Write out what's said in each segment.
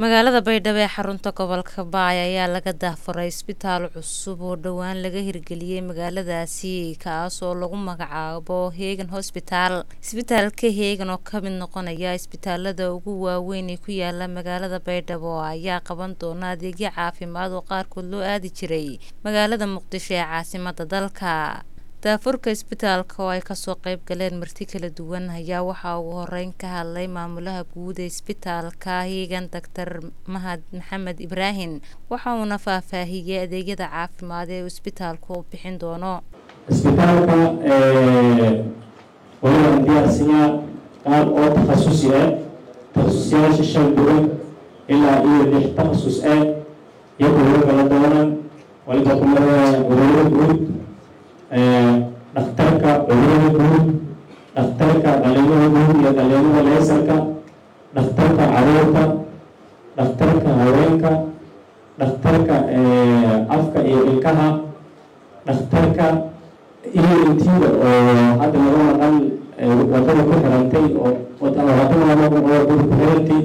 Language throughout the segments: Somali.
magaalada baydhabo ee xarunta gobolka baay ayaa laga daahfuray isbitaal cusub oo dhowaan laga hirgeliyey magaaladaasi kaas oo lagu magacaabo heegan hosbitaal isbitaalka heegan oo kamid noqonaya isbitaalada ugu waaweyn ee ku yaala magaalada baydhabo ayaa qaban doona adeegyo caafimaad oo qaarkood loo aadi jiray magaalada muqdisho ee caasimada dalka daafurka isbitaalka oo ay kasoo qeyb galeen marti kala duwan ayaa waxaa ugu horeyn ka hadlay maamulaha guud ee isbitaalka hiigan doctor mahad maxamed ibraahim waxa uuna faahfaahiyey adeegyada caafimaad ee uu isbitaalku u bixin doono isbitaalka waliban diyaarsiyaa qaar oo takhasusi ah takhasusiyaasha shan duwan ilaa iyo lix takhasus ah iyo kuwo kala doonan waliba kumada cudurada guud dhakhtarka cudurada guud dhakhtarka dhalinyada guud iyo dhalinyada leesarka dhakhtarka caruurta dhakhtarka haweenka dhakhtarka afka iyo ilkaha dhakhtarka iyo intiida oo hadda laga maqan wadada ku xirantay oo hadda laga maqan wadada ku xirantay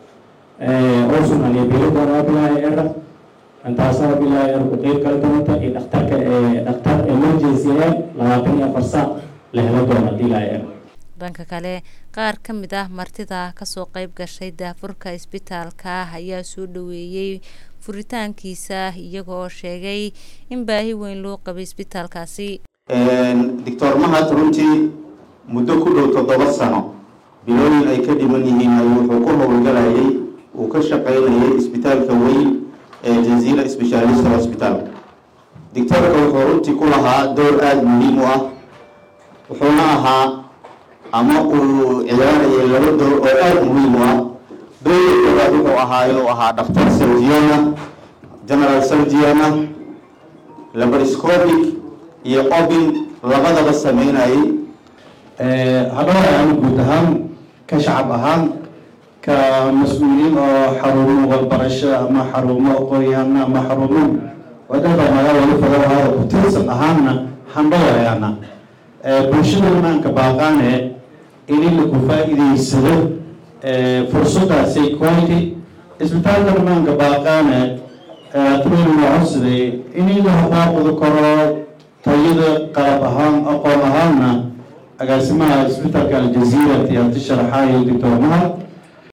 oo sumaliya beeladoona abilaahi era intaasaa bilaahi er ku qeyb kala doonta iyo dhakhtarka dhakhtar emergency ah labaatan iyo afar saac la helo doona dilaahi er dhanka kale qaar ka mid ah martida kasoo qeyb gashay daafurka isbitaalka ayaa soo dhaweeyey furitaankiisa iyaga oo sheegay in baahi weyn loo qabay isbitaalkaasi doctor mahad runtii muddo ku dhow toddoba sano bilooyin ay ka dhiman yihiin ay wuxuu ku howlgalayay uu ka shaqaynayay isbitaalka weyn ee jaziira specialist hospital doctoorka wuxuu runtii ku lahaa door aada muhiim u ah wuxuuna ahaa ama uu ciyaarayay laba door oo aada muhiim u ah doorka koowaad wuxuu ahaa inuu ahaa dhakhtar surgiana general surgiana laparoscopic iyo obin labadaba sameynayay hadhoor aan guud ahaan ka shacab ahaan ka mas-uuliyiin oo xarumo walbarasho ama xarumo aqoon-yahano ama xarumo wadada magaalada fadalahaada ku tirsan ahaanna handhawayaana bulshadana maanka baaqaane in lagu faa-iideysado fursadaasi quality isbitaalkana maanka baaqaane atrolina codsaday in la haqaaqudi karo tayada qalab ahaan aqoon ahaanna agaasimaha isbitaalka aljaziira tiyaati sharaxaayo doctor mahad